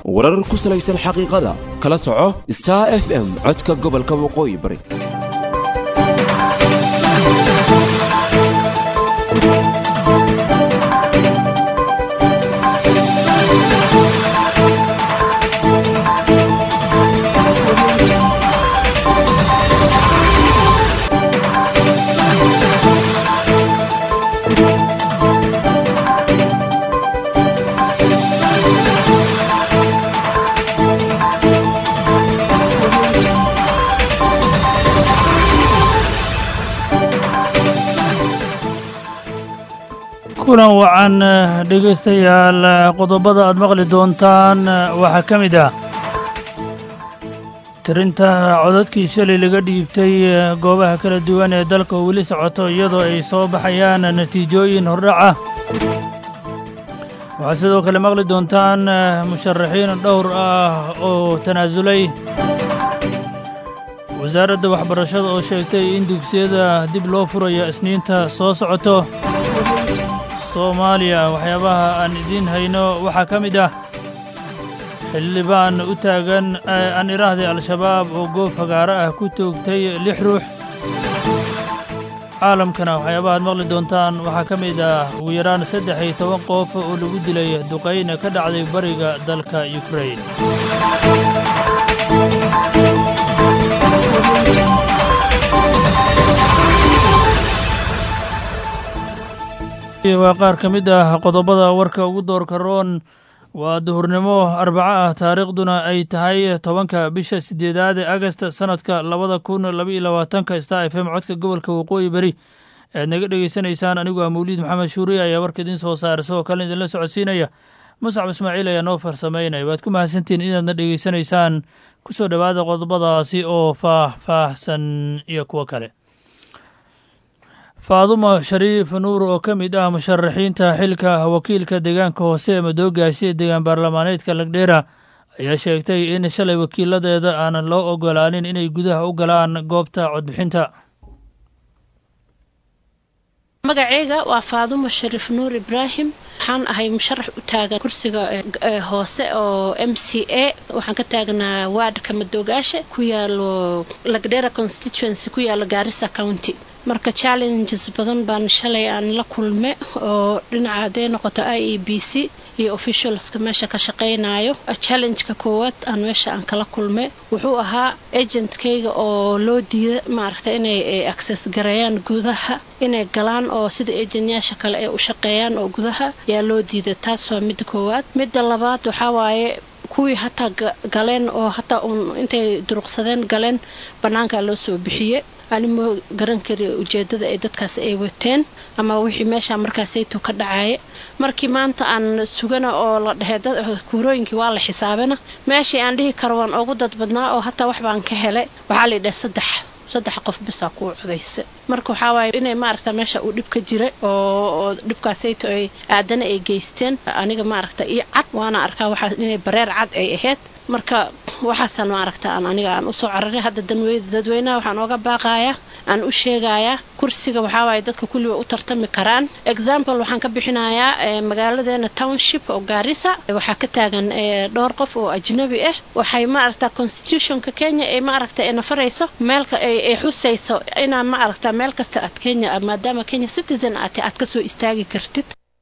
warar ku salaysan xaqiiqada kala soco star f m codka gobolka waqooyi bari kulan wacan dhegaystayaal qodobada aad maqli doontaan waxaa ka mid ah tirinta codadkii shalay laga dhiibtay goobaha kala duwan ee dalka oo weli socoto iyadoo ay soo baxayaan natiijooyin hordhac ah waxaad sidoo kale maqli doontaan musharaxiin dhowr ah oo tanaasulay wasaaradda waxbarashada oo sheegtay in dugsiyada dib loo furayo isniinta soo socoto soomaaliya waxyaabaha aan idiin hayno waxaa ka mid ah xildhibaan u taagan aan idhaahday al-shabaab oo goob fagaaro ah ku toogtay lix ruux caalamkana waxyaabaha aad maqli doontaan waxaa ka mid ah ugu yaraan saddex iyo toban qof oo lagu dilay duqayna ka dhacday bariga dalka yukrain waa qaar ka mid ah qodobada warka ugu doorka roon waa duhurnimo arbaco ah taariikhduna ay tahay tobanka bisha sideedaad ee agast sanadka labada kun labaiyo labaatanka star f m codka gobolka waqooyi beri ead naga dhegeysanaysaan anigu ah mawliid maxamed shuuriye ayaa warka idiin soo saara sidoo kale idinla socodsiinaya muscab ismaaciil ayaa noo farsameynaya waad ku mahadsantihiin inaadna dhegeysanaysaan kusoo dhowaada qodobadaasi oo faah-faahsan iyo kuwo kale faadumo shariif nuur oo ka mid ah musharaxiinta xilka wakiilka deegaanka hoose ee madoogaashe deegaan baarlamaaneedka lagdheera ayaa sheegtay in shalay wakiiladeeda aanan loo ogolaanin inay gudaha u galaan goobta codbixinta magaceyga waa faadumo shariif nuur ibraahim waxaan ahay musharax u taagan kursiga hoose oo m c a waxaan ka taagnaa waadhka madoogaashe ku yaalo lagdheera constituency ku yaalo gaarisa county marka challenges badan baan shalay aan la kulme oo dhinaca hadday noqoto i e b c iyo officialska meesha ka shaqaynayo challengeka koowaad aan meesha aan kala kulme wuxuu ahaa agentkayga oo loo diida maaragta inay access gareeyaan gudaha inay galaan oo sida agentyaasha kale ay u shaqeeyaan oo gudaha yaa loo diida taas waa midda koowaad midda labaad waxaa waaye kuwii hataa galeen oo hataa uun intay duruqsadeen galeen bannaankaa loo soo bixiye ani ma garan kari ujeedada ay dadkaas ay wateen ama wixii meesha markaasayto ka dhacaya markii maanta aan sugana oo la dhehe kuurooyinkii waa la xisaabana meeshii aan dhihi karo waan ugu dad badnaa oo hataa wax baan ka helay waxaa la dhahe saddex saddex qof bisaa kuu codaysa marka waxaa waaye inay maaragta meesha uu dhib ka jira oo dhibkaasayto ay aadana ay geysteen aniga maaragta iyo cad waana arkaa waxaa inay bareer cad ay ahayd marka waxaasaan maaragta aan aniga aan usoo cararay hadda dadweynaha waxaan ooga baaqayaa aan u sheegayaa kursiga waxaawaay dadka kulliba u tartami karaan example waxaan ka bixinayaa magaaladeena township oo gaarisa waxaa ka taagan dhowr qof oo ajnabi ah waxay maaragta constitutionka kenya ay maaragta nafarayso meelka ay xusayso inaa maaragta meel kasta aad kenya maadaama kenya citizen aati aad kasoo istaagi kartid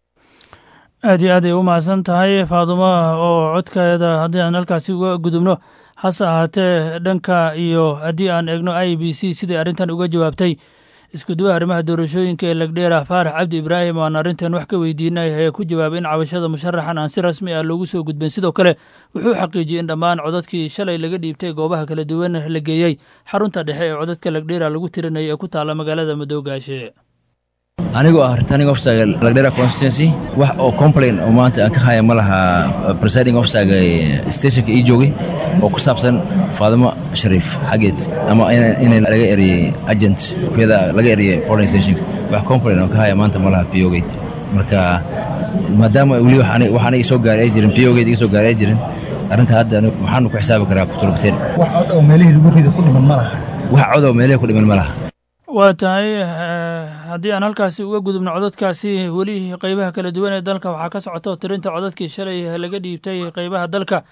aad iyo aad ay u mahadsan tahay faadumo oo codkeeda haddii aan halkaasi uga gudubno hase ahaatee dhanka iyo haddii aan eegno i b c siday arrintan uga jawaabtay iskuduwaha arrimaha doorashooyinka ee lagdheera faarax cabdi ibraahim oo aan arrintan wax ka weydiinay ayaa ku jawaabay in cabashada musharaxan aan si rasmi ah loogu soo gudbin sidoo kale wuxuu xaqiijiyey in dhammaan codadkii shalay laga dhiibtay goobaha kala duwan la geeyey xarunta dhexe ee codadka lagdheera lagu tirinaya ee ku taalla magaalada madoogaashe anigoo ah returning officer lagdera constituency wax oo complain oo maanta aan ka haya ma laha presiding officerga stationka ii joogay oo ku saabsan faadimo shariif xaggeed ama inay laga eriyey agent kuyada laga eriyey polling stationka wax complain oo ka haya maanta ma laha pogate marka maadaama weli wax aniga soo gaaray ay jirin pogate iga soo gaaray ay jirin arrinta hadda waxaanu ku xisaabi karaa kutulbateen wax cod oo meelihii lagu rido ku dhiman ma laha wax cod oo meelihii ku dhiman ma laha waa tahay haddii aan halkaasi uga gudubno codadkaasi weli qeybaha kala duwan ee dalka waxaa ka socoto tirinta codadkii shalay laga dhiibtay qeybaha dalka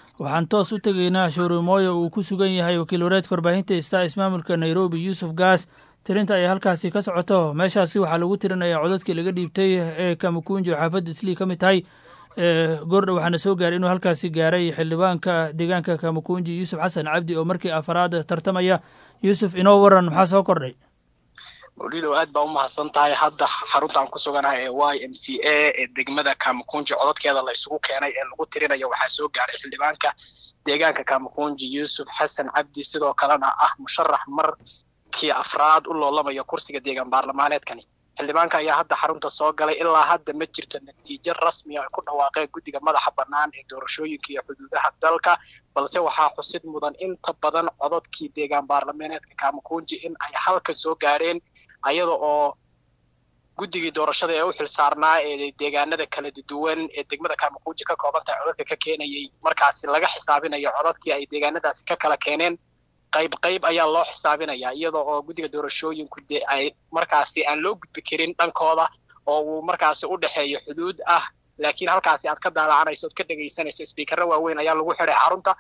waxaan toos u tegaynaa showrimooyo uu ku sugan yahay wakiil wareedka warbaahinta ista ismaamulka nairobi yuusuf gaas tirinta ay halkaasi ka socoto meeshaasi waxaa lagu tirinayaa codadkii laga dhiibtay ee kamakunji oo xaafadda islii ka mid tahay goordha waxaana soo gaaray inuu halkaasi gaaray xildhibaanka deegaanka kamakunji yuusuf xasan cabdi oo markii afaraad tartamaya yuusuf inoo waran maxaa soo kordhay mawlidow aad baa u mahadsan tahay hadda xarunta aan ku suganahay ee y m c a ee degmada kamakunji codadkeeda la isugu keenay ee lagu tirinayo waxaa soo gaaray xildhibaanka deegaanka kamakunji yuusuf xasan cabdi sidoo kalena ah musharax markii afraad u loolamaya kursiga deegaan baarlamaaneedkani xildhibaanka ayaa hadda xarunta soo galay ilaa hadda ma jirto natiijo rasmiya ay ku dhawaaqeen guddiga madaxa bannaan ee doorashooyinka iyo xuduudaha dalka balse waxaa xusid mudan inta badan codadkii deegaan baarlamaaneedka kamakunji in ay halka soo gaadheen ayada oo guddigii doorashada ee u xilsaarnaa ee deegaanada kala duwan ee degmada kamakunji ka kooban tahay codadka ka keenayay markaasi laga xisaabinayo codadkii ay deegaanadaasi ka kala keeneen qayb qayb ayaa loo xisaabinayaa iyada oo guddiga doorashooyinku dee ay markaasi aan loo gudbi karin dhankooda oo uu markaasi u dhexeeyo xuduud ah laakiin halkaasi aad ka daalacanayso ood ka dhegaysanayso sbiikarra waaweyn ayaa lagu xidhay xarunta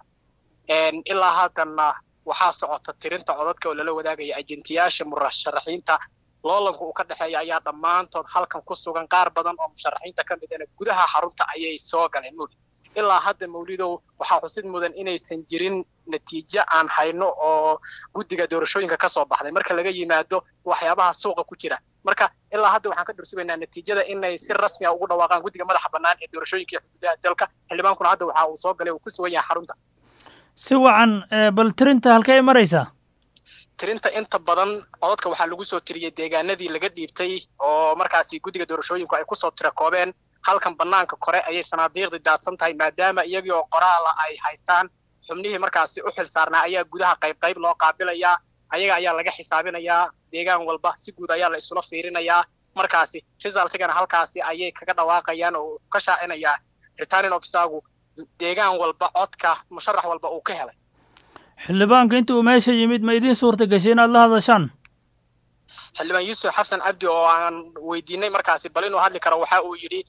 ilaa haddanna waxaa socota tirinta codadka oo lala wadaagaya ajentiyaasha murasharaxiinta loolanka uu ka dhexeeya ayaa dhammaantood halkan ku sugan qaar badan oo musharaxiinta ka midana gudaha xarunta ayay soo galeen mawlid ilaa hadda mawlidow waxaa xusid mudan inaysan jirin natiijo aan hayno oo guddiga doorashooyinka ka soo baxday marka laga yimaado waxyaabaha suuqa ku jira marka ilaa hadda waxaan ka dhursugaynaa natiijada inay si rasmi a ugu dhawaaqaan guddiga madaxa bannaan ee doorashooyinka iyo xuduudaha dalka xildhibaankuna hadda waxa uu soo galay uu ku sugan yahay xarunta si wacan bal tirinta halkay maraysaa tirinta inta badan codadka waxaa lagu soo tiriyey deegaanadii laga dhiibtay oo markaasi guddiga doorashooyinku ay kusoo tira koobeen halkan bannaanka kore ayay sanaadiiqdii daadsan tahay maadaama iyagii oo qoraala ay haystaan xubnihii markaasi u xil saarnaa ayaa gudaha qayb qayb loo qaabilayaa ayaga ayaa laga xisaabinayaa deegaan walba si guud ayaa la isula fiirinayaa markaasi resultigana halkaasi ayay kaga dhawaaqayaan oo ka shaacinayaa returning officergu deegaan walba codka musharax walba uu ka helay xildhibaanka inta uu meesha yimid ma idiin suurta gashay inaad la hadashaan xildhibaan yuusuf xasan cabdi oo aan weydiinay markaasi bal inuu hadli karo waxa uu yidhi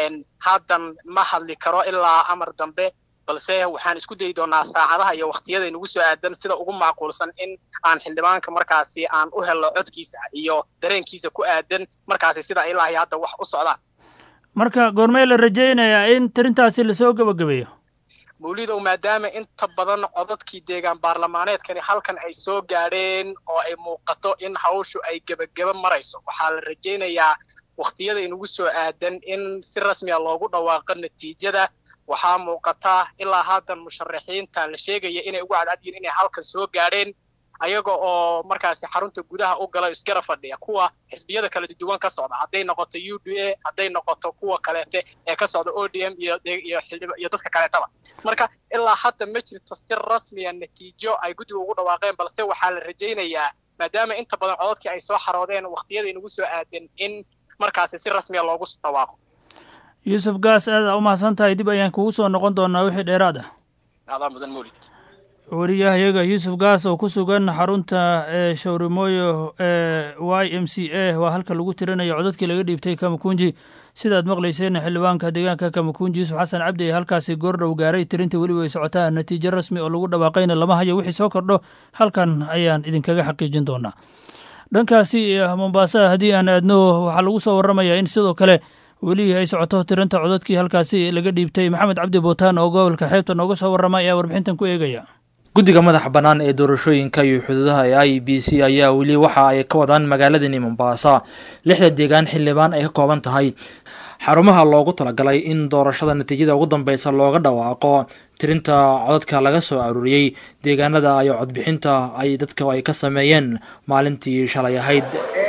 haddan ma hadli karo ilaa amar dambe balse waxaan isku dayi doonaa saacadaha iyo wakhtiyada inugu soo aadan sida ugu macquulsan in aan xildhibaanka markaasi aan u helno codkiisa iyo dareenkiisa ku aadan markaasi sida ilaahay hadda wax u socdaan marka goormee la rajaynayaa in tirintaasi lasoo gebagabeeyo mawlidow maadaama inta badan codadkii deegaan baarlamaaneedkani halkan ay soo gaadheen oo ay muuqato in hawshu ay gebageba marayso waxaa la rajaynayaa wakhtiyada inugu soo aadan in si rasmiya loogu dhawaaqo natiijada waxaa muuqata ilaa haddan musharaxiinta la sheegaya inay ugu cadcadyihin inay halkan soo gaadheen ayaga oo markaasi xarunta gudaha u gala iskara fadhiya kuwa xisbiyada kala duwan ka socda hadday noqoto u d a hadday noqoto kuwa kaleete ee ka socda o d m iyo iyo dadka kaleetaba marka ilaa hadda ma jirto si rasmiya natiijo ay guddiga ugu dhawaaqeen balse waxaa la rajaynayaa maadaama inta badan codadkii ay soo xaroodeen wakhtiyada inugu soo aadan in markaasi si rasmiya loogu dhawaaqo yuusuf gaas aada u mahadsan tahay dib ayaan kugu soo noqon doonaa wixii dheeraad ah adaa mudan mawlid wariyahayaga yuusuf gaas oo ku sugan xarunta ee showrimooyo ee y m c a waa halka lagu tirinayo codadkii laga dhiibtay kamakunji sidaad maqlayseen xildhibaanka deegaanka kamakunji yuusuf xasan cabdi ee halkaasi goordhow gaaray tirinta weliba ay socotaa natiijo rasmi oo lagu dhawaaqayna lama hayo wixii soo kordho halkan ayaan idinkaga xaqiijin doonaa dhankaasi mombasa haddii aan aadno waxaa lagu soo warramayaa in sidoo kale weli ay socoto tirinta codadkii halkaasi laga dhiibtay maxamed cabdi bootaan oo gobolka xeebta nooga soo warrama ayaa warbixintan ku eegaya guddiga madaxa bannaan ee doorashooyinka iyo xuduudaha ee i b c ayaa weli waxa ay ka wadaan magaaladani mombaasa lixda deegaan xildhibaan ay ka kooban tahay xarumaha loogu talagalay in doorashada natiijada ugu dambeysa looga dhawaaqo tirinta codadka laga soo aruuriyey deegaanada iyo codbixinta ay dadka ay ka sameeyeen maalintii shalay ahayd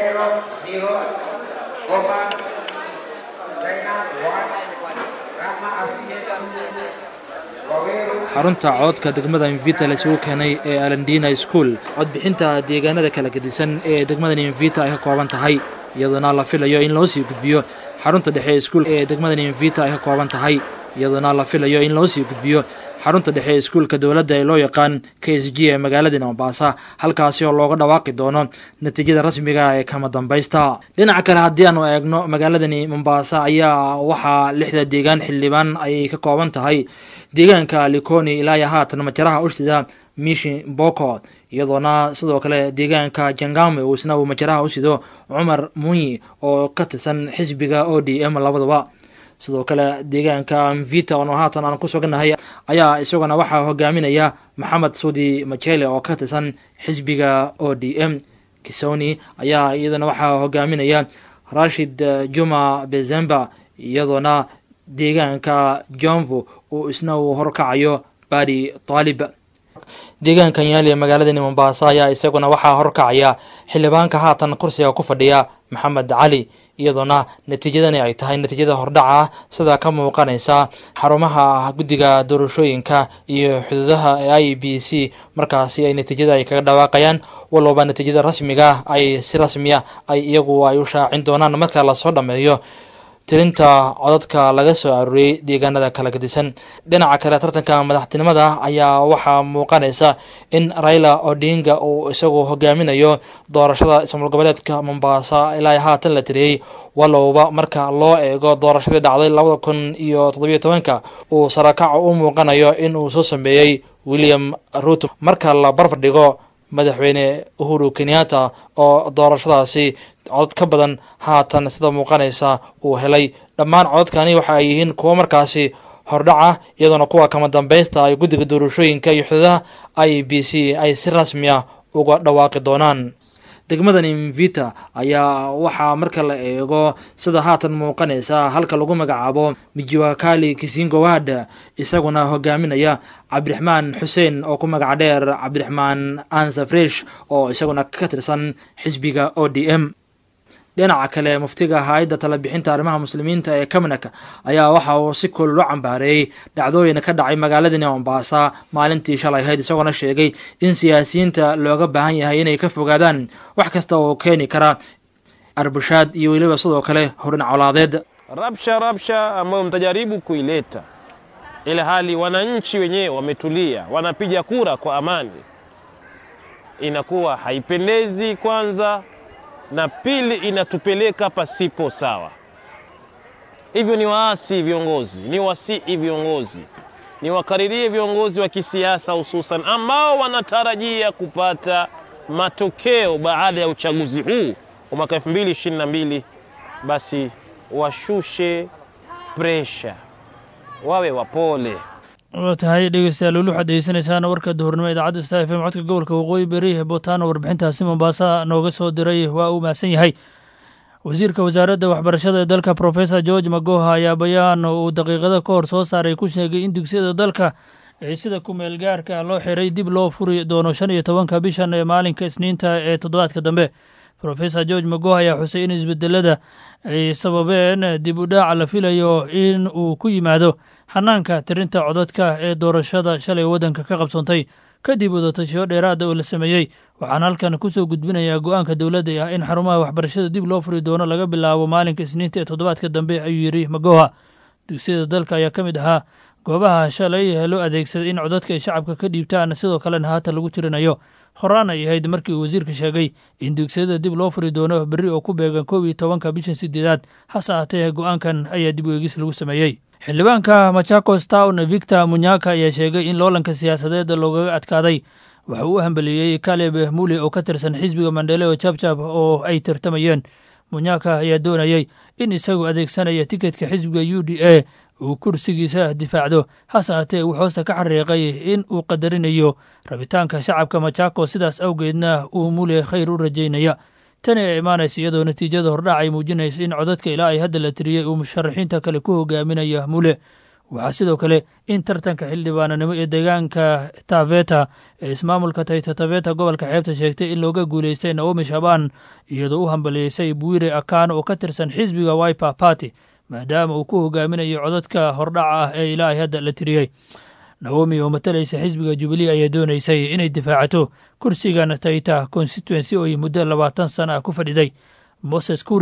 xarunta cododka degmada invita la isugu keenay ee alandina school codbixinta deegaanada kala gedisan ee degmadan invita ay ka kooban tahay iyadoona la filayo in loo sii gudbiyo xarunta dhexe iskuul ee degmadan invita ay ka kooban tahay iyadoona la filayo in loo sii gudbiyo xarunta dhexe ee iskuulka dowladda ee loo yaqaan k s g ee magaalada mombasa halkaasi oo looga dhawaaqi doono natiijada rasmiga ee kama dambaysta dhinaca kale haddii aanu eegno magaaladani mombasa ayaa waxaa lixda deegaan xildhibaan ayay ka kooban tahay deegaanka likoni ilaa iyo haatan majaraha usida mishi boko iyadoona sidoo kale deegaanka jangame uu isna uu majaraha u sido cumar munyi oo ka tirsan xisbiga o d m labadaba sidoo kale deegaanka mvita oo haatan aan ku suganahay ayaa isaguna waxaa hogaaminaya maxamed suudi machele oo ka tirsan xisbiga o d m kisoni ayaa iyadana waxaa hogaaminaya rashid juma bezemba iyadoona deegaanka jomvo uu isna uu horkacayo badi taalib deegaanka yaali ee magaaladani mombasa ayaa isaguna waxaa horkacaya xildhibaanka haatan kursiga ku fadhiya maxamed cali iyadoona natiijadani ay tahay natiijada hordhaca ah sida ka muuqanaysa xarumaha guddiga doorashooyinka iyo xuduudaha ee i b c markaasi ay natiijada ay kaga dhawaaqayaan walowba natiijada rasmiga ay si rasmiya ay iyagu ay u shaacin doonaan marka lasoo dhammeeyo tirinta codadka laga soo arooriyey deegaanada kala gadisan dhinaca kale tartanka madaxtinimada ayaa waxaa muuqanaysa in raila odinga uu isagu hogaaminayo doorashada ismaal goboleedka mombasa ilaa haatan la tiriyey walowba marka loo eego doorashadii dhacday labada kun iyo toddobiyo tobanka uu sarakaco u muuqanayo in uu soo sameeyey william ruto marka la barbar dhigo madaxweyne uhuru kenyatta oo doorashadaasi codod ka badan haatan sida muuqanaysa uu helay dhammaan cododkani waxa ay yihiin kuwo markaasi hordhaca iyadoona kuwa kama dambaysta ay guddiga doorashooyinka iyo xuduudaha i b c ay si rasmi ah uga dhawaaqi doonaan degmadani mvita ayaa waxaa marka la eego sida haatan muuqanaysa halka lagu magacaabo mijiwakali kisingowad isaguna hogaaminaya cabdiraxmaan xuseen oo ku magac dheer cabdiraxmaan ansafresh oo isaguna ka tirsan xisbiga o d m dhinaca kale muftiga hay-adda talabixinta arrimaha muslimiinta ee kamenak ayaa waxa uu si kulul u cambaareeyey dhacdooyin ka dhacay magaaladani mombasa maalintii shalay ahayd isagoona sheegay in siyaasiyiinta looga baahan yahay inay ka fogaadaan wax kasta oo keeni kara arbushaad iyo weliba sidoo kale horin colaadeed rabsha rabsha ambayo mtajaribu kuileta ile hali wananchi wenyewe wametulia wanapiga kura kwa amani inakuwa haipendezi kwanza na pili inatupeleka pasipo sawa. Hivyo ni waasi viongozi, ni wasii viongozi, ni wakaririe viongozi wa kisiasa hususan ambao wanatarajia kupata matokeo baada ya uchaguzi huu wa mwaka 2022 basi washushe presha, wawe wapole. waa tahay dhegeystayaal weli waxaad degeysanaysaan warka duhurnimo idaacadda sta f m codka gobolka waqooyi beri botaano warbixintaasi mombaasa nooga soo diray waa uu mahadsan yahay wasiirka wasaaradda waxbarashada ee dalka professor george magoha ayaa bayaan uu daqiiqado ka hor soo saaray ku sheegay in dugsiyada dalka ee sida kumeel gaarka loo xiray dib loo furi doono shan iyo tobanka bishan ee maalinka isniinta ee toddobaadka dambe professor george magoha ayaa xusay in isbedelada ay sababeen dib u dhaaca la filayo in uu ku yimaado xanaanka tirinta codadka ee doorashada shalay waddanka ka qabsoontay kadib wadatashiyo dheeraada oo la sameeyey waxaan halkan kusoo gudbinayaa go-aanka dowladda ah in xarumaha waxbarashada dib loo furi doono laga bilaabo maalinka isniinta ee toddobaadka dambe ayuu yidhi magoha dugsiyada dalka ayaa ka mid ahaa goobaha shalay loo adeegsaday in codadka ay shacabka ka dhiibtaan sidoo kalena haatan lagu tirinayo horaan ay ahayd markii uu wasiirka sheegay in dugsiyada dib loo furi doono berri oo ku beegan koob iyo tobanka bishan sideedaad hase ahatee go-aankan ayaa dib u eegis lagu sameeyey xildhibaanka machakos town victor munyaka ayaa sheegay in loolanka siyaasadeed loogaga adkaaday waxa uu u hambeliyey kaleb muli oo ka tirsan xisbiga mandheleo jabjab oo ay tartamayeen munyaka ayaa doonayey in isagu adeegsanaya tiketka xisbiga u d a uu kursigiisa difaacdo hase ahatee uu hoosta ka xariiqay in uu qadarinayo rabitaanka shacabka machako sidaas awgeedna uu mule khayr u rajaynaya tani ay imaanaysa iyadoo natiijada hordhac ay muujinaysa in codadka ilaa ay hadda la tiriyey uu musharaxiinta kale ku hogaaminaya mule waxaa sidoo kale in tartanka xildhibaananimo ee deegaanka taveta ee ismaamulka tayta taveta gobolka xeebta sheegtay in looga guuleystay naomi shaban iyadoo u hambaliyeysay buire akan oo ka tirsan xisbiga wiper party maadaama uu ku hogaaminayo codadka hordhaca ah ee ilaa ay hadda la tiriyey naomi oo matalaysa xisbiga jubilee ayaa doonaysay inay difaacato kursigan tayta constituency oo ay muddo labaatan sana ah ku fadhiday moses kuria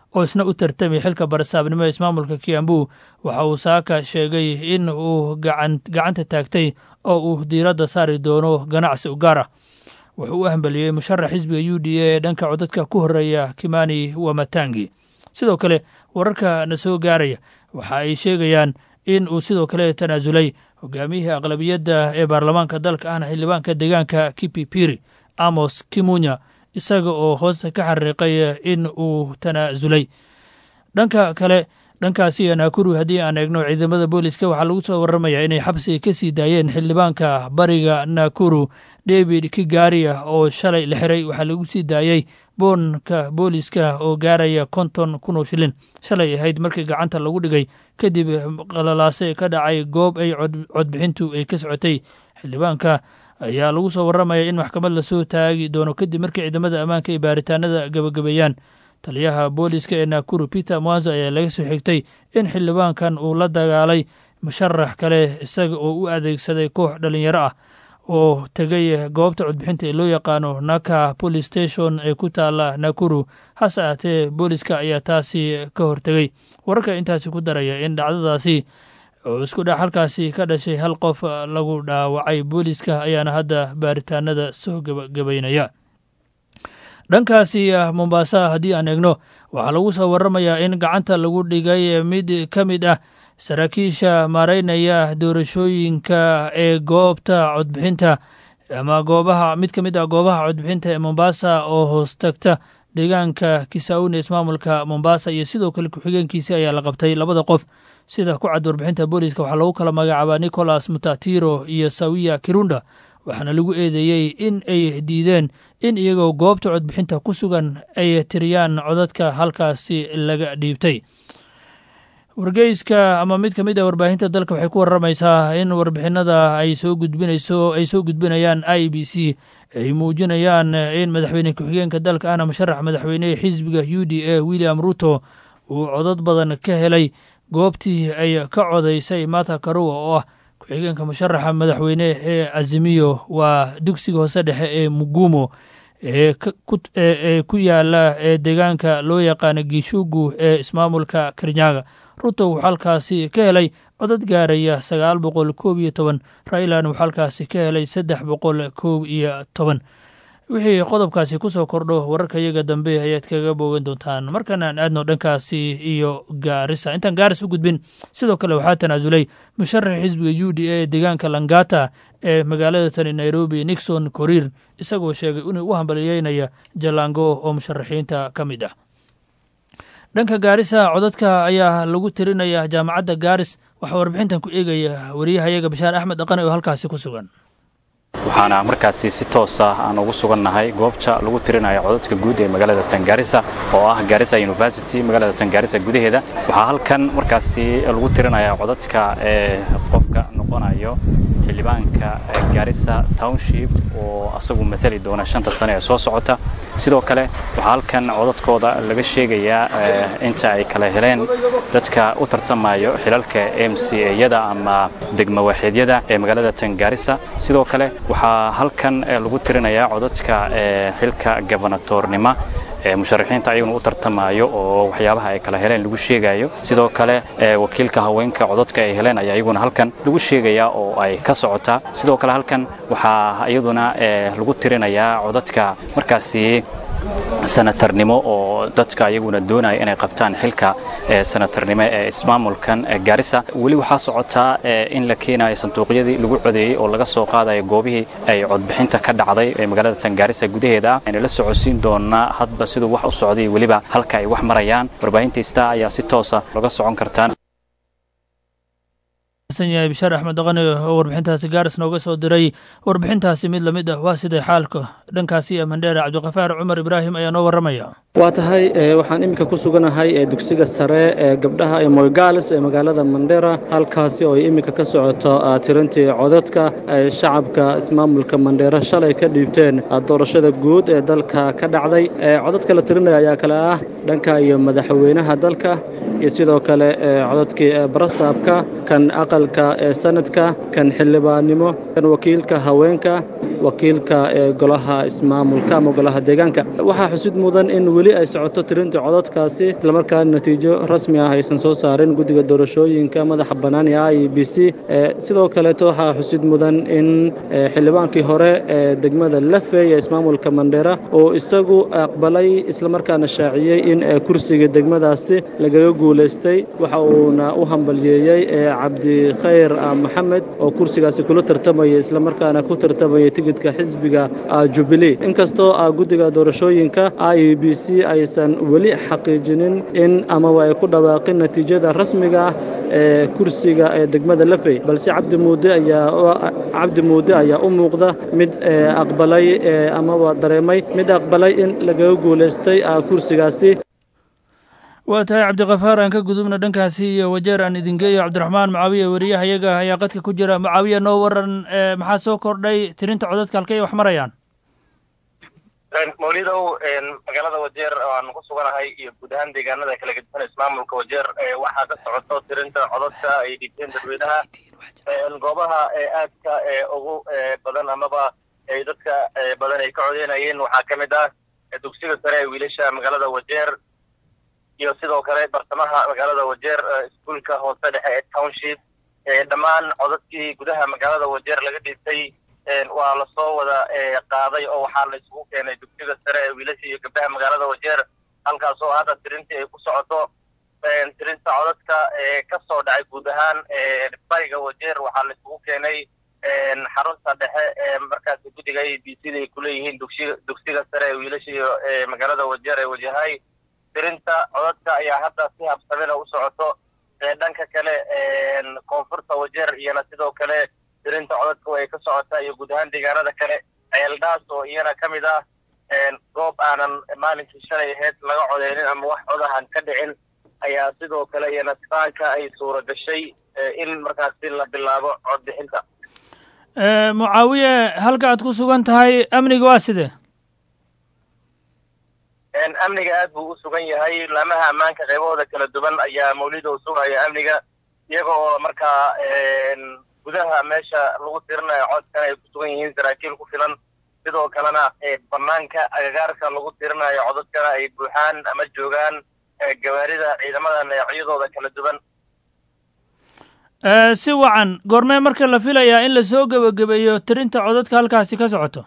oo isna u tartamay xilka barasaabnimo ee ismaamulka kiambu waxa uu saaka sheegay in uu gacanta taagtay oo uu diiradda saari doono ganacsi u gaar ah wuxuu u hambeliyey musharax xisbiga u d a ee dhanka codadka ku horeeya kimani wamatangi sidoo kale wararka na soo gaaraya waxa ay sheegayaan in uu sidoo kale tanaasulay hogaamiyihii aqlabiyadda ee baarlamaanka dalka ahna xildhibaanka deegaanka kipipiri amos kimunya isaga oo hoosta ka xariiqay in uu tanaasulay dhanka kale dhankaasi naakuru haddii aan eegno ciidamada booliska waxaa lagu soo waramayaa inay xabsiga ka sii daayeen xildhibaanka bariga naakuru david kigaria oo shalay la xiray waxaa lagu sii daayey boonka booliska oo gaaraya konton kun oo shilin shalay ahayd markii gacanta lagu dhigay kadib qalalaase ka dhacay goob ay codbixintu ay ka socotay xildhibaanka ayaa lagu soo waramaya in maxkamad lasoo taagi doono kadib markii ciidamada ammaanka ay baaritaanada gabagabeeyaan taliyaha booliska ee naakuru peter mwanza ayaa laga soo xigtay in xildhibaankan uu la dagaalay musharax kale isaga oo u adeegsaday koox dhalinyaro ah oo tegay goobta codbixinta ee loo yaqaano naka police station ee ku taala nakuru hase ahatee booliska ayaa taasi ka hortegay wararka intaasi ku daraya in dhacdadaasi oo isku dhex halkaasi ka dhashay hal qof lagu dhaawacay booliska ayaana hadda baaritaanada soo gabagabaynaya dhankaasi mombasa haddii aan eegno waxaa lagu soo waramayaa in gacanta lagu dhigay mid ka mid ah saraakiisha maareynaya doorashooyinka ee goobta codbixinta ama goobaha mid ka mid ah goobaha codbixinta ee mombasa oo hoos tagta deegaanka kisaun ee ismaamulka mombasa iyo sidoo kale ku-xigeenkiisi ayaa la qabtay labada qof sida ku cad warbixinta booliiska waxaa lagu kala magacaabaa nicholas mutatiro iyo sawiya kirunda waxaana lagu eedeeyey in ay diideen in iyagoo goobta codbixinta ku sugan ay tiriyaan codadka halkaasi laga dhiibtay wargeyska ama mid ka mid a warbaahinta dalka waxay ku waramaysaa in warbixinada ay soo gudbinayso ay soo gudbinayaan i b c ay muujinayaan in madaxweyne ku-xigeenka dalka ahna musharax madaxweynehe xisbiga u d a william ruto uu codad badan ka helay goobtii ay ka codaysay mata karuwa oo ah ku-xigeenka musharaxa madaxweyne ee azimiyo waa dugsiga hoose dhexe ee mugumo ee ku yaala ee deegaanka loo yaqaano giishugu ee ismaamulka kirinyaga ruto wuxuu halkaasi ka helay codad gaaraya sagaal boqol koob iyo toban railan wuxuu halkaasi ka helay saddex boqol koob iyo toban wixii qodobkaasi ku soo kordho wararka iyaga dambe ayaad kaga boogan doontaan markan aan aadno dhankaasi iyo gaarisa intaan gaaris u gudbin sidoo kale waxaa tanaasulay musharax xisbiga u d a ee deegaanka langata ee magaalada tani nairobi nixon koriir isagoo sheegay inuu u hambaliyeynaya jalango oo musharaxiinta ka mid ah dhanka gaarisa codadka ayaa lagu tirinaya jaamacadda gaaris waxaa warbixintan ku eegaya wariyahayaga bashaar axmed dhaqane oo halkaasi ku sugan waxaana markaasi si toos ah aan ugu sugannahay goobta lagu tirinayo codadka guud ee magaalada tangaarisa oo ah gaarisa university magaalada tangaarisa gudaheeda waxaa halkan markaasi lagu tirinaya codadka ee qofka noqonayo xildhibaanka gaarisa township oo asagu matali doona shanta sane ee soo socota sidoo kale waxaa halkan codadkooda laga sheegayaa inta ay kala heleen dadka u tartamayo xilalka m c eyada ama degmo waaxeedyada ee magaalada tangaarisa sidoo kale waxaa halkan lagu tirinayaa codadka xilka gobanatornima ee musharaxiinta ayaguna u tartamayo oo waxyaabaha ay kala heleen lagu sheegayo sidoo kale wakiilka haweenka codadka ay heleen ayaa iyaguna halkan lagu sheegayaa oo ay ka socotaa sidoo kale halkan waxaa iyaduna lagu tirinayaa codadka markaasi sanatarnimo oo dadka ayaguna doonaya inay qabtaan xilka sanatarnimo ee ismaamulkan gaarisa weli waxaa socotaa in la keenayo sanduuqyadii lagu codeeyey oo laga soo qaadayo goobihii ay codbixinta ka dhacday ee magaalada tangaarisa gudaheeda ah ayna la socodsiin doonaa hadba siduu wax u socday weliba halka ay wax marayaan warbaahinta ista ayaa si toosa laga socon kartaan yahay bishaar axmed dhaqane oo warbixintaasi gaaris nooga soo diray warbixintaasi mid lamid ah waa siday xaalka dhankaasi ee mandheera cabdiqafaar cumar ibraahim ayaa noo warramaya waa tahay waxaan iminka ku suganahay ee dugsiga sare ee gabdhaha ee moygaales ee magaalada mandheera halkaasi oo ay iminka ka socoto tirintii codadka ay shacabka ismaamulka mandheera shalay ka dhiibteen doorashada guud ee dalka ka dhacday codadka la tirinaya ayaa kale ah dhanka iyo madaxweynaha dalka iyo sidoo kale codadkii barasaabka kan aqalka ee sanadka kan xildhibaannimo kan wakiilka haweenka wakiilka ee golaha ismaamulka ama golaha deegaanka waxaa xusid mudan in weli ay socoto tirinta codadkaasi islamarkaana natiijo rasmi ah aysan soo saarin guddiga doorashooyinka madaxa bannaan ee i b c sidoo kaleeto waxaa xusid mudan in xildhibaankii hore ee degmada lafey ee ismaamulka mandheera oo isagu aqbalay islamarkaana shaaciyey in kursiga degmadaasi lagaga guulaystay waxa uuna u hambalyeeyey cabdikhayr maxamed oo kursigaasi kula tartamaya islamarkaana ku tartamaya tigidhka xisbiga jubilee inkastoo guddiga doorashooyinka i b c aysan weli xaqiijinin in amaba ay ku dhawaaqin natiijada rasmiga ah ee kursiga ee degmada lafey balse cabdi muude ayaa cabdi muude ayaa u muuqda mid aqbalay amaba dareemay mid aqbalay in lagaga guulaystay kursigaasi waa tahay cabdikafaar aan ka gudubna dhankaasi iyo wajeer aan idingeeyo cabdiraxmaan mucaawiya weriyahayaga ayaa qadka ku jira mucaawiya noo waran maxaa soo kordhay tirinta codadka halkay wax marayaan mawlidow magaalada wajeer oo aan ku suganahay iyo guud ahaan deegaanada kala gedisan ismaamulka wajeer waxaa ka socoto tirinta codadka ay dhigteen dadweynaha goobaha aadka ugu badan amaba ay dadka badan ay ka codeynayeen waxaa ka mid ah dugsiga sare ee wiilasha magaalada wajeer iyo sidoo kale bartamaha magaalada wajeer iskuulka hoose dhexe ee township dhammaan codadkii gudaha magaalada wajeer laga dhiibtay waa lasoo wada qaaday oo waxaa la isugu keenay dugsiga sare ee wiilasha iyo gabdhaha magaalada wajeer halkaas oo hadda tirintii ay ku socoto tirinta codadka ka soo dhacay guud ahaan bariga wajeer waxaa la isugu keenay xarunta dhexe ee markaasi guddiga a b c da ay kuleeyihiin dugsiga dugsiga sare ee wiilasha iyo magaalada wajeer ee wajahay tirinta codadka ayaa hadda si habsamina u socoto dhanka kale koonfurta wajeer iyana sidoo kale tirinta codadka ay ka socotaa iyo guud ahaan deegaanada kale ceeldhaas oo iyana ka mid ah goob aanan maalinkii shalay ahayd laga codeynin ama wax codahan ka dhicin ayaa sidoo kale iyana saanka ay suura gashay in markaasi la bilaabo codbixinta mucaawiye halka aad ku sugan tahay amniga waa sidee amniga aad buu u sugan yahay laamaha ammaanka qaybahooda kala duwan ayaa mawlidow sugaya amniga iyaga oo markaa gudaha meesha lagu tirinayo codkan ay ku sugan yihiin saraakiil ku filan sidoo kalena banaanka agagaarka lagu tirinayo codadkana ay buuxaan ama joogaan gawaarida ciidamada neecyadooda kala duwan si wacan goormee marka la filayaa in lasoo gebagabeeyo tirinta codadka halkaasi ka socoto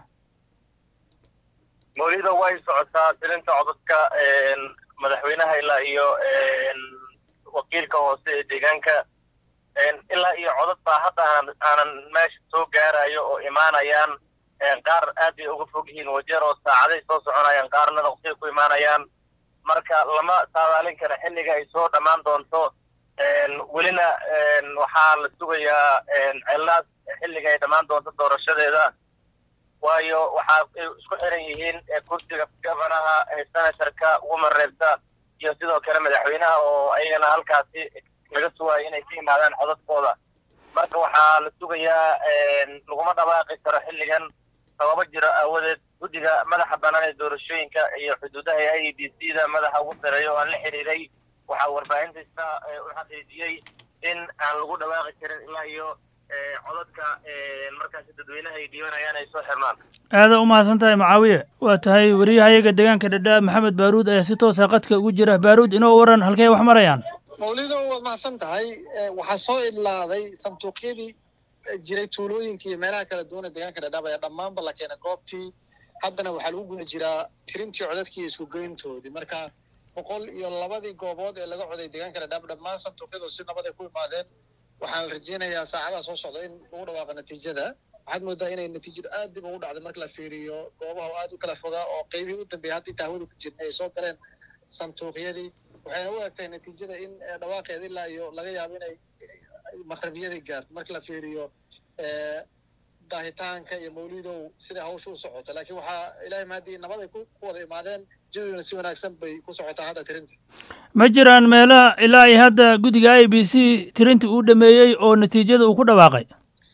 mawlida way socotaa tirinta codadka madaxweynaha ilaa iyo wakiilka hoose ee deegaanka ilaa iyo codad baa hadda aanan meesha soo gaarayo oo imaanayaan qaar aad bay uga fog yihiin wajeer oo saacaday soo soconayaan qaarna waqtiga ku imaanayaan marka lama saadaalin kara xilliga ay soo dhammaan doonto welina waxaa la sugayaa ceellaas xilliga ay dhammaan doonto doorashadeeda waayo waxaa isku xiran yihiin kursiga gabanaha senatorka woman reebta iyo sidoo kale madaxweynaha oo ayagana halkaasi laga sugayo inay ka yimaadaan codadkooda marka waxaa la sugayaa laguma dhawaaqi karo xilligan sababo jira aawadeed guddiga madaxa bannaan ee doorashooyinka iyo xuduudaha e i b c da madaxa ugu sareeya oo aan la xiriiray waxaa warbaahintiisa u xaqiijiyey in aan lagu dhawaaqi karin ilaa iyo codadka markaasi dadweynaha ay dhiibanayaan ay soo xirmaan aada u mahadsan tahay macaawiye waa tahay weriyahayaga deegaanka dhadhaab maxamed baaruud ayaa si toosa qadka ugu jira baaruud inoo waran halkay wax marayaan mawlido waad mahadsan tahay waxaa soo idlaaday sanduuqyadii jiray tuulooyinka iyo meelaha kala duwan ee deegaanka dhadhaab ayaa dhammaanba la keenay goobtii haddana waxaa lagu guda jiraa tirintii codadkii iyo isugeyntoodii marka boqol iyo labadii goobood ee laga coday deegaanka dhadhaab dhammaan sanduuqyadu si nabad ay ku imaadeen waxaan rajeynayaa saacadaha soo socda in lagu dhawaaqa natiijada waxaad moodaa inay natiijadu aad dib ugu dhacday marka la fiiriyo goobaha oo aad u kala fogaa oo qeybihii u dambeeyay hadda inta hawada ku jirnay ay soo galeen sanduuqyadii waxayna u egtahay natiijada in dhawaaqeeda ilaa iyo laga yaabo inay maqrabiyadii gaarto marka la fiiriyo daahitaanka iyo mawlidow sida hawsha u socoto laakiin waxaa ilaahay mahadii nabad ay ku wada imaadeen jawigana si wanaagsan bay ku socotaa hadda tirinta ma jiraan meelaha ilaa iyo hadda guddiga i b c tirintii uu dhameeyey oo natiijada uu ku dhawaaqay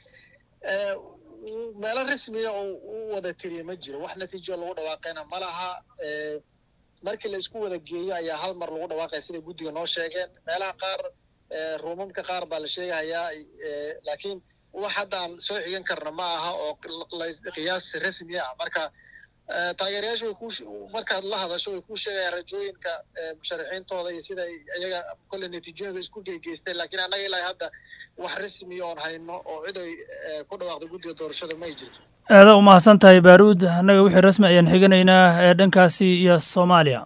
meelo rasmiya oo u wada tiriya ma jiro wax natiijo lagu dhawaaqayna ma laha markii la isku wada geeyo ayaa hal mar lagu dhawaaqaya siday guddiga noo sheegeen meelaha qaar ruumamka qaar baa la sheegahayaa laakiin wax haddaan soo xigan karna ma aha oo qiyaas rasmi ah marka taageerayaashu way ku markaad la hadasho way ku sheegayaan rajooyinka musharaxiintooda iyo sida iyaga kolle natiijooyinka isku geygeystay laakiin annaga ilaa hadda wax rasmi oon hayno oo cid ay ku dhawaaqday guddiga doorashada ma ay jirto aada u mahadsan tahay baaruud annaga wixii rasmi ayaan xiganaynaa ee dhankaasi iyo soomaaliya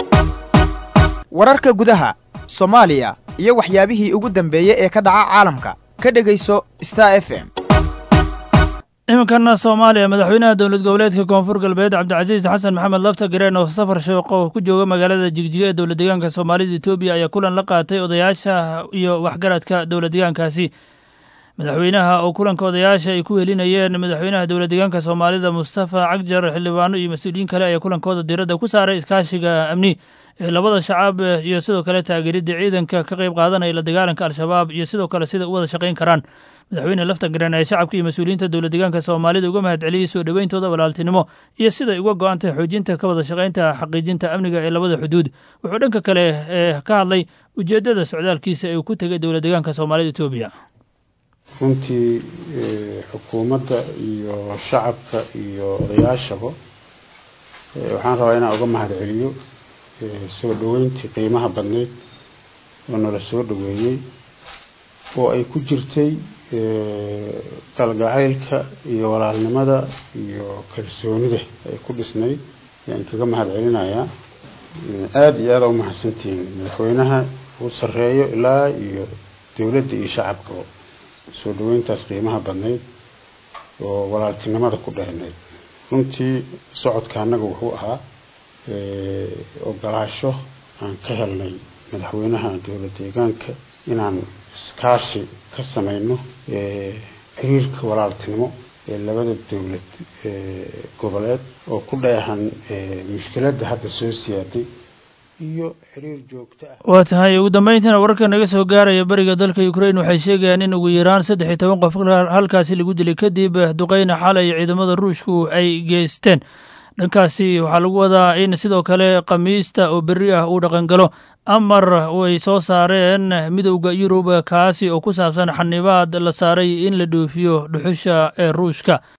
wararka gudaha soomaaliya iyo waxyaabihii ugu dambeeyey ee ka dhaca caalamka ka dhegayso star f m iminkana soomaaliya madaxweynaha dowlad goboleedka koonfur galbeed cabdicasiis xasan maxamed lafta gareen oo safar shooqo ku jooga magaalada jigjiga ee dowlad deegaanka soomaalida etoobiya ayaa kulan la qaatay odayaasha iyo waxgaradka dowlad deegaankaasi madaxweynaha oo kulanka odayaasha ay ku helinayeen madaxweynaha dowlad deegaanka soomaalida mustafa cagjar xildhibaano iyo mas-uuliyiin kale ayaa kulankooda diiradda ku saaray iskaashiga amni ee labada shacab iyo sidoo kale taageeridda ciidanka ka qayb qaadanaya la dagaalanka al-shabaab iyo sidoo kale sida u wada shaqayn karaan madaxweyne laftagareen ee shacabka iyo mas-uuliyiinta dowlad deegaanka soomaalida uga mahad celiyey soo dhoweyntooda walaaltinimo iyo siday uga go-an tahay xoojinta ka wada shaqaynta xaqiijinta amniga ee labada xuduud wuxuu dhanka kale ee ka hadlay ujeeddada socdaalkiisa ee uu ku tegay dowlad deegaanka soomaalida etoobiya runtii xukuumadda iyo shacabka iyo odayaashaba waxaan rabaa inaan uga mahad celiyo soo dhoweyntii qiimaha badneyd oo nala soo dhoweeyey oo ay ku jirtay kalgacaylka iyo walaalnimada iyo kalsoonida ay ku dhisnayd ayaan kaga mahad celinayaa aada iyo aada u mahadsantihiin madaxweynaha uu sarreeyo ilaa iyo dowladda iyo shacabkaba soo dhoweyntaas qiimaha badnayd oo walaaltinimada ku dheernayd runtii socodka annaga wuxuu ahaa ogolaasho aan ka helnay madaxweynaha dowlad deegaanka inaan iskaashi ka samayno xiriirka walaaltinimo ee labada dowlad goboleed oo ku dheehan mushkiladda hadda soo siyaaday iyo xiriir joogto ah waa tahay ugu dambeyntiina wararka naga soo gaaraya bariga dalka ukrain waxay sheegayaan in ugu yaraan saddex iyo toban qof halkaasi lagu dilay kadib duqeyna xalay ciidamada ruushku ay geysteen dhankaasi waxaa lagu wadaa in sidoo kale khamiista oo berri ah uu dhaqangalo amar way soo saareen midowda yurub kaasi oo ku saabsan xanibaad la saaray in la dhoofiyo dhuxusha ee ruushka